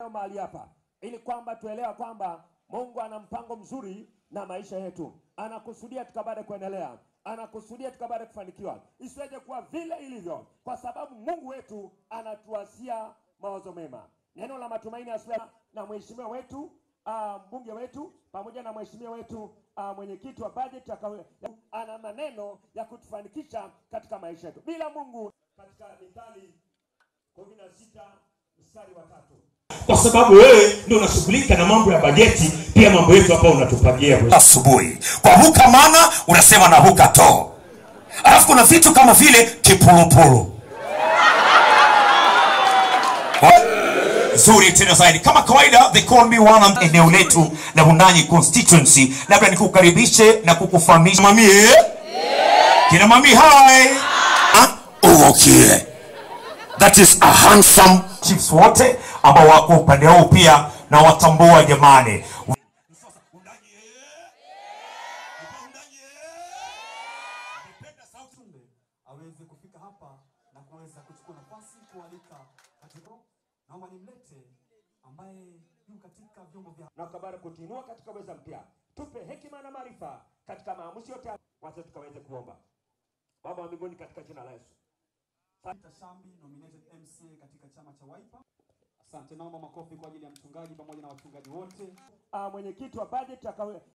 mahali hapa ili kwamba tuelewa kwamba Mungu ana mpango mzuri na maisha yetu, anakusudia tukabada kuendelea, anakusudia tukabada kufanikiwa, isiweje kuwa vile ilivyo, kwa sababu Mungu wetu anatuasia mawazo mema. Neno la matumaini asubuhi na mheshimiwa wetu ah, mbunge wetu pamoja na mheshimiwa wetu ah, mwenyekiti wa budget akawe- ana maneno ya kutufanikisha katika maisha yetu. Bila Mungu, katika Mithali kumi na sita mstari wa tatu kwa sababu wewe ndio unashughulika na mambo ya bajeti pia mambo yetu hapa unatupangia asubuhi kwa huka mana unasema na huka to alafu kuna vitu kama vile kipulupulu zuri tena zaidi kama kawaida they call me one eneo letu la unanyi constituency labda nikukaribishe na kukufahamisha mamie kina mami hai uokie that is a handsome chiefs wote ambao wako upande huu pia na watambua jamani aweze kufika hapa na kuweza kuchukua nafasi kualika katika naomba nimlete ambaye yu katika vyombo vya na ukabara kutuinua katika uweza mpya. Tupe hekima na maarifa katika maamuzi yote, wacha tukaweze kuomba. Baba wa mbinguni, katika jina la Yesu, Peter Shambi nominated MCA katika chama cha Wiper. Asante, naomba makofi kwa ajili ya mchungaji pamoja na wachungaji wote. Ah, mwenyekiti wa budget akawe,